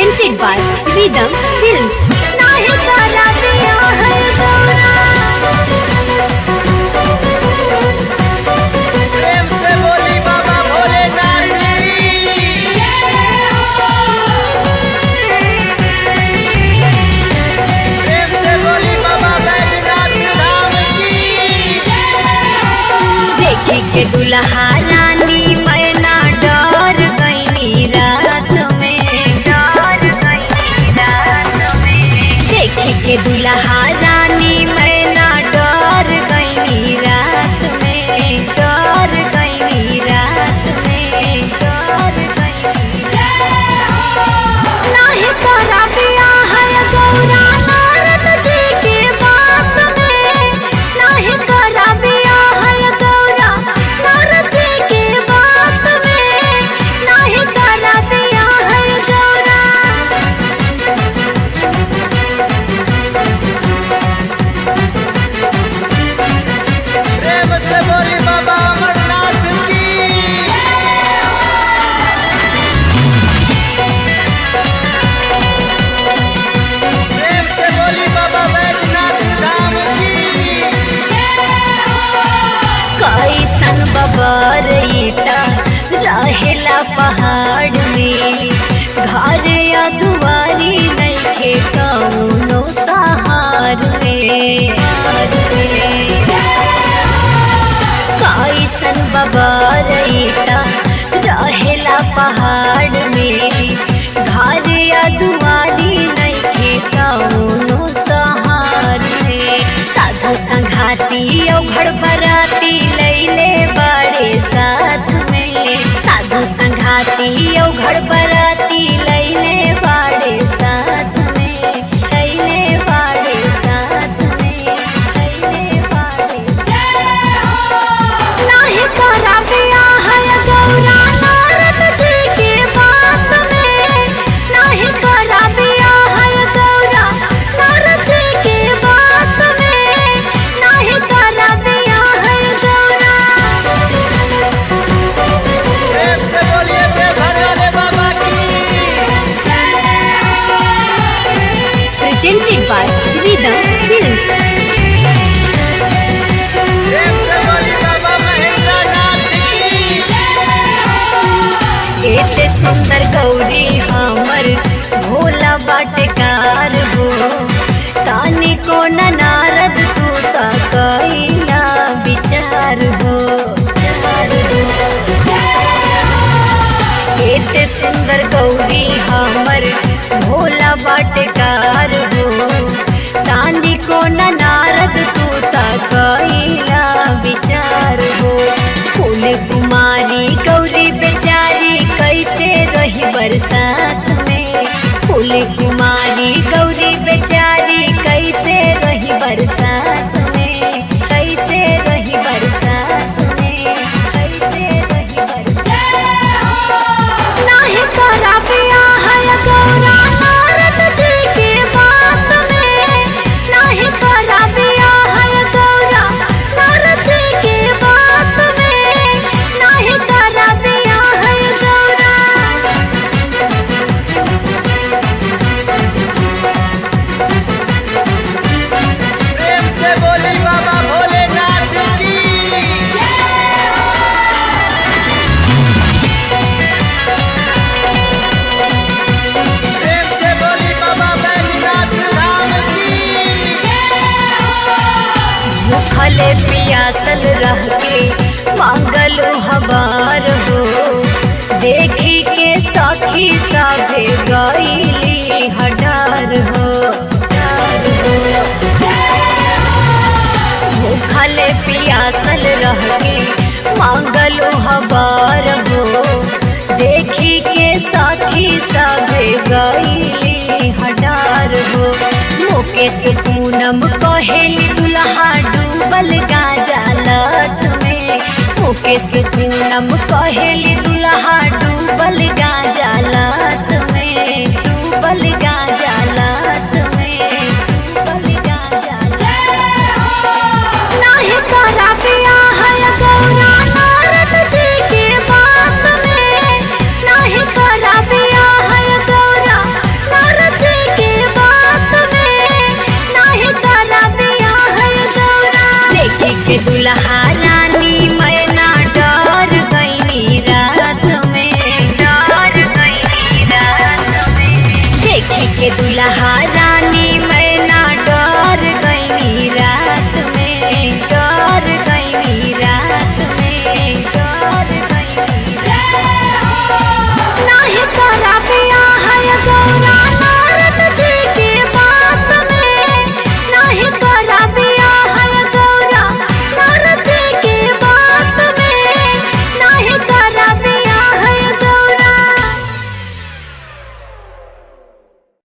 presented by Rhythm Films. नाही करा दिया है गौरा प्रेम से बोली बाबा भोलेनाथ की प्रेम से बोली बाबा बैजनाथ धाम की देखे के दुल्हा रानी मैना डर गईनी रात में डर गईनी रात में देखे के दुल्हा रानी मैना डर गईनी रात में डर गईनी रात में डर गईनी नाही करा दिया है गौरा नारद जी के बात में नाही करा दिया है गौरा नारद जी के बात में नाही करा दिया है गौरा प्रेम से बोली बाबा अमरनाथ की प्रेम से बोली बाबा बैजनाथ धाम की कैसन बबरईता रहेला पहाड़ में घर या दुआरी नइखे कौनो सहार में कैसन बबरईता रहेला पहाड़ में घर या दुआरी नइखे कौनो सहार में साधु संघाती औघड़ बराती लैले बड़े साथ में साधु संघाती औघड़ बराती लैले बड़े साथ में लैले बड़े साथ में लैले बड़े नाही करा दिया है गौरा नारद जी के बात में नाही करा दिया है गौरा नारद जी के बात में नाही करा दिया है गौरा प्रेम से बोलिए देवघर वाले बाबा की Presented by Rhythm Films. प्रेम से बोली बाबा महेंद्र नाथ की एते सुंदर गौरी हमर भोला बाटकार हो तानी को न नारद तू ता कैला विचार हो विचार हो। एते सुंदर गौरी हमर भोला बाटकार हो तानी को न नारद तू ता कैला विचार हो फूल कुमारी गौरी बेचारी कैसे रही बरसात में फूल कुमारी गौरी बेचारी कैसे रही बरसात में कैसे रही बरसात में कैसे रही बरसात नाही करा दिया है गौरा नारद जी के बात में नाही करा दिया है गौरा नारद जी के बात में नाही करा दिया है गौरा प्रेम से बोली बाबा भोलेनाथ की प्रेम से बोली बाबा बैजनाथ धाम की भूखले पियासल रह के मांगल हबार हो देखी के सखी सभे गईली हडार हो हडार हो। भूखले पियासल रह के मांगल हबार हो देखी के सखी सभे गईली हडार हो मुकेश पूनम कहेली दुल्हा डूबल गाजा लत में मुकेश पूनम कहेली दुल्हा डूबल गाजा लत में डूबल गाजा लत में डूबल गाजा नाही करा दिया है गौरा नारद जी के बात में नाही करा दिया है गौरा के दुल्हा रानी मैना डर गईनी रात में डर गईनी रात में देखी के दुल्हा